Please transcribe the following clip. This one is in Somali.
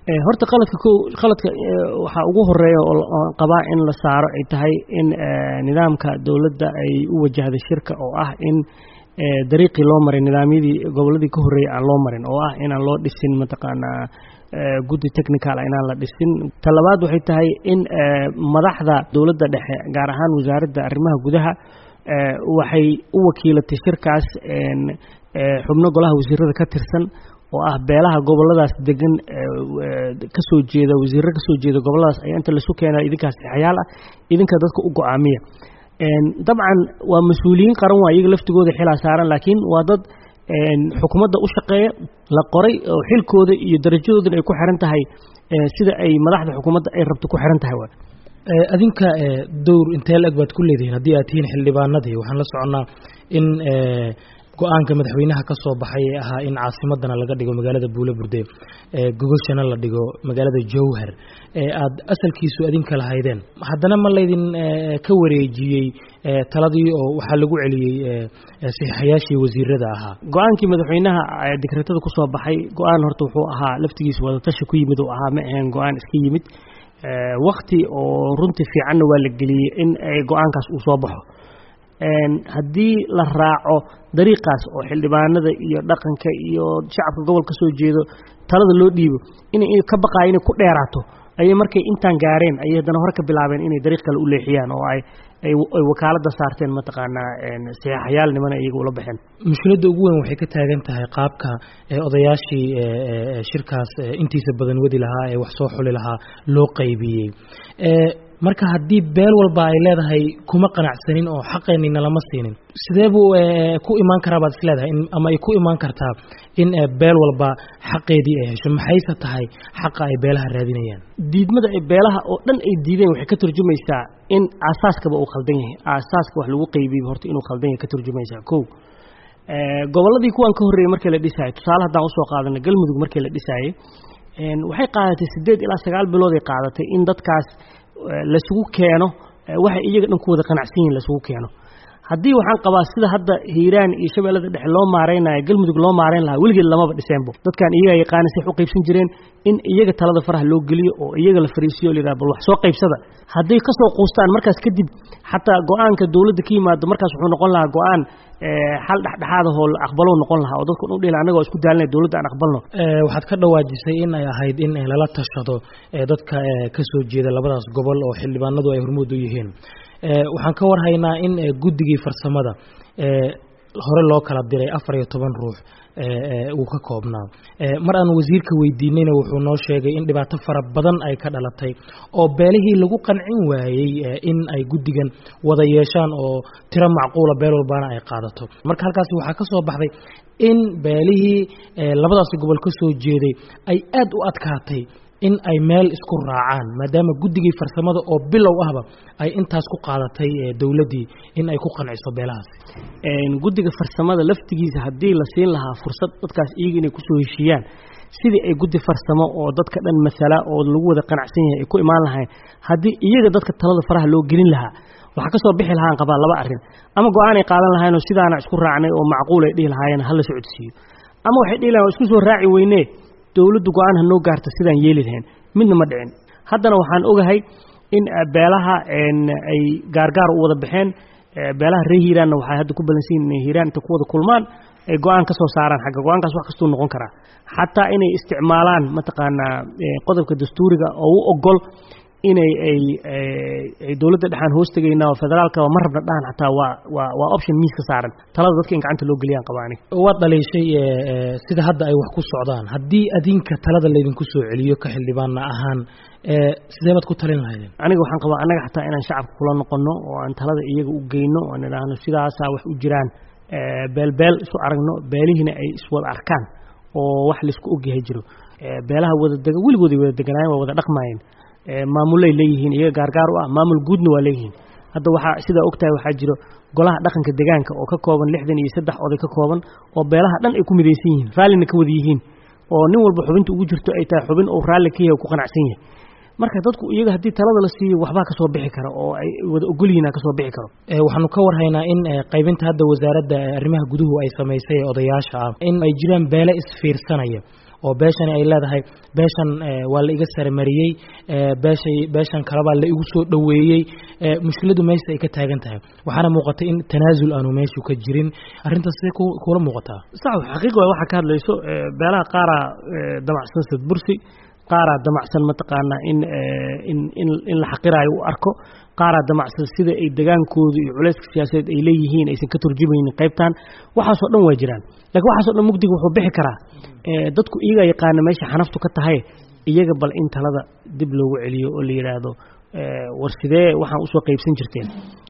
horta qaladka ko qaladka waxaa ugu horeeya oo qabaa in la saaro ay tahay in nidaamka dowladda ay u wajahday shirka oo ah in dariiqii loo maray nidaamyadii gobolladii ka horreeyay aan loo marin oo ah inaan loo dhisin mataqaanaa guddi technical inaan la dhisin ta labaad waxay tahay in madaxda dowladda dhexe gaar ahaan wasaaradda arrimaha gudaha waxay u wakiilatay shirkaas xubno golaha wasiirada ka tirsan oo ah beelaha goboladaas degan ka soo jeeda wasiirro ka soo jeeda gobolladaas ayaa inta laisu keenaa idinkaas saxayaal ah idinka dadka u go-aamiya dabcan waa mas-uuliyiin qaran waa iyaga laftigooda xilaa saaran laakiin waa dad xukuumadda u shaqeeya la qoray oo xilkooda iyo darajadoodana ay ku xiran tahay sida ay madaxda xukuumadda ay rabto ku xiran tahay waa adinka dowr intee la-eg baad ku leedihiin haddii aad tihiin xildhibaanadii waxaan la soconnaa in go-aanka madaxweynaha ka soo baxay ee ahaa in caasimadana laga dhigo magaalada buule burde gogoshana la dhigo magaalada jowhar ee aad asalkiisu adinka lahaydeen haddana ma laydin ka wareejiyey taladii oo waxaa lagu celiyey saxiixayaashii wasiirada ahaa go-aankii madaxweynaha dekretada ku soo baxay go-aan horta wuxuu ahaa laftigiisa wadatashi ku yimid uu ahaa ma ahayn go-aan iska yimid wakti oo runtii fiicanna waa la geliyey in go-aankaas uu soo baxo haddii la raaco dariiqaas oo xildhibaanada iyo dhaqanka iyo shacabka gobol ka soo jeedo talada loo dhiibo inay ka baqaaya inay ku dheeraato ayay markay intaan gaareen ayay haddana hore ka bilaabeen inay dariiq kale u leexiyaan oo ay ay wakaaladda saarteen mataqaanaa saxeexayaal nimana iyaga ula baxeen mushkiladda ugu weyn waxay ka taagan tahay qaabka odayaashii shirkaas intiisa badan wadi lahaa ee wax soo xuli lahaa loo qaybiyey marka haddii beel walba ay leedahay kuma qanacsanin oo xaqeenina lama siinin sidee buu ku imaan karaa baad isleedahay ama ay ku imaan kartaa in beel walba xaqeedii ay hesho maxayse tahay xaqa ay beelaha raadinayaan diidmada ay beelaha oo dhan ay diideen waxay ka turjumaysaa in aasaaskaba uu khaldan yahay aasaaska wax lagu qaybiyey horta inuu khaldan yahay ka turjumaysaa kow gobolladii kuwan ka horreeyey markii la dhisaayay tusaale haddaan usoo qaadana galmudug markii la dhisaayey waxay qaadatay siddeed ilaa sagaal bilood ay qaadatay in dadkaas lasugu keeno waxay iyaga dhan ku wada qanacsan yihin lasugu keeno haddii waxaan qabaa sida hadda hiiraan iyo shabeellada dhexe loo maaraynayo galmudug loo maarayn lahaa weligeed lamaba dhiseenbo dadkan iyagaa yaqaana say wax u qaybsan jireen in iyaga talada faraha loo geliyo oo iyaga la fariisiyo la yidhaha bal wax soo qaybsada hadday ka soo quustaan markaas kadib xataa go-aanka dowladda ka yimaado markaas wuxuu noqon lahaa go-aan xal dhexdhexaadahoo la aqbalo noqon lahaa oo dadku dhan dhihila annaga isku daalinay dowladda aan aqbalno waxaad ka dhawaajisay in ay ahayd in lala tashado dadka ka soo jeeda labadaas gobol oo xildhibaanadu ay hormuud u yihiin waxaan ka warhaynaa in guddigii farsamada hore loo kala diray afar iyo toban ruux uu ka koobnaa mar aan wasiirka weydiinayna wuxuu noo sheegay in dhibaato fara badan ay ka dhalatay oo beelihii lagu qancin waayey in ay guddigan wada yeeshaan oo tiro macquula beel walbaana ay qaadato marka halkaasi waxaa ka soo baxday in beelihii labadaasi gobol ka soo jeeday ay aad u adkaatay in ay meel isku raacaan maadaama guddigii farsamada oo bilow ahba ay intaas ku qaadatay dowladdii in ay ku qanciso beelahaas guddiga farsamada laftigiisa haddii la siin lahaa fursad dadkaas iyaga inay kusoo heshiiyaan sidii ay guddi farsamo oo dadka dhan masala oo lagu wada qanacsan yahay ay ku imaan lahayn haddii iyaga dadka talada faraha loo gelin lahaa waxaa ka soo bixi lahaan qabaa laba arrin ama go-aan ay qaadan lahaynoo sidaana isku raacnay oo macquul ay dhihi lahaayeen hala socodsiiyo ama waxay dhihi lahayn waa isku soo raaci weynee dowladdu go-aan ha noo gaarta sidaan yeeli lahayn midna ma dhicin haddana waxaan ogahay in beelaha ay gaargaar u wada baxeen beelaha reer hiiraanna waxay hadda ku balansan yihin inay hiiraan inta ku wada kulmaan ay go-aan ka soo saaraan xagga go-aankaas wax kastuu noqon karaa xataa inay isticmaalaan mataqaanaa qodobka dastuuriga oo u ogol inay ay ay dowladda dhexaan hoos tegaynaa oo federaalkaba ma rabna dhahan xataa waa waa waa option miis ka saaran talada dadka in gacanta loo geliyaan qaba aniga waad dhaliishay sida hadda ay wax ku socdaan haddii adinka talada laydinku soo celiyo ka xildhibaanna ahaan sidee baad ku talin lahaydeen aniga waxaan qabaa annaga xataa inaan shacabka kula noqono oo aan talada iyaga u geyno oo aan idhaahno sidaasaa wax u jiraan beelbeel isu aragno beelihiina ay iswada arkaan oo wax laisku ogyahay jiro beelaha wadadega weligooday wada deganaayeen waa wada dhaqmaayeen maamulay leeyihiin iyaga gaargaar u ah maamul guudna waa leeyihiin hadda waxaa sidaa ogtahay waxaa jiro golaha dhaqanka degaanka oo ka kooban lixdan iyo saddex oday ka kooban oo beelaha dhan ay ku midaysan yihiin raallina ka wada yihiin oo nin walba xubinta ugu jirto ay tahay xubin uu raalli ka yahay ku qanacsan yahay marka dadku iyaga haddii talada la siiyo waxbaa ka soo bixi kara oo ay wada ogol yihiin ka soo bixi karo waxaanu ka warhaynaa in qaybinta hadda wasaaradda arrimaha guduhu ay samaysay ee odayaasha ah in ay jiraan beele isfiirsanaya oo beeshani ay leedahay beeshan waa la iga saremariyey beeshay beeshan kalebaa la igu soo dhoweeyey mushkiladu meesha ay ka taagan tahay waxaana muuqata in tanaasul aanu meeshu ka jirin arrintaas sidee kuula muuqataa sax xaqiiqa waa waxaa ka hadlayso beelaha qaaraa damacsan sad bursi qaaraa damacsan mataqaanaa in in in in la xaqiraayo u arko qaaraa damacsan sida ay degaankoodu iyo culayska siyaasadeed ay leeyihiin aysan ka turjumaynin qaybtan waxaasoo dhan waa jiraan lakiin waxaasoo dhan mugdiga wuxuu bixi karaa dadku iyagaa yaqaana meesha xanaftu ka tahay iyaga bal in talada dib loogu celiyo oo la yidhaahdo war sidee waxaan usoo qaybsan jirteen